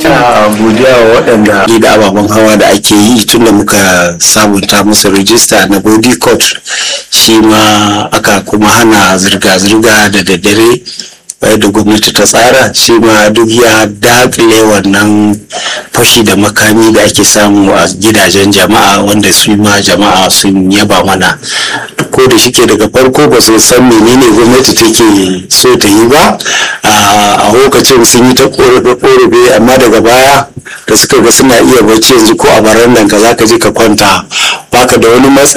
ta godiya wa waɗanda da ababen hawa da ake yi tun da muka sabunta musu rijista na body court shi ma aka kuma hana zirga-zirga da daddare da gwamnati ta tsara shi ma duk ya dakile wannan fashi da makami da ake samu a gidajen jama'a wanda su ma jama'a sun yaba mana ko da shike daga farko ba su san menene gwamnati take so ta yi ba a lokacin sun yi ta korafe amma daga baya da suka ga suna iya bacci yanzu ko a barandan ka zaka je ka kwanta baka da wani matsa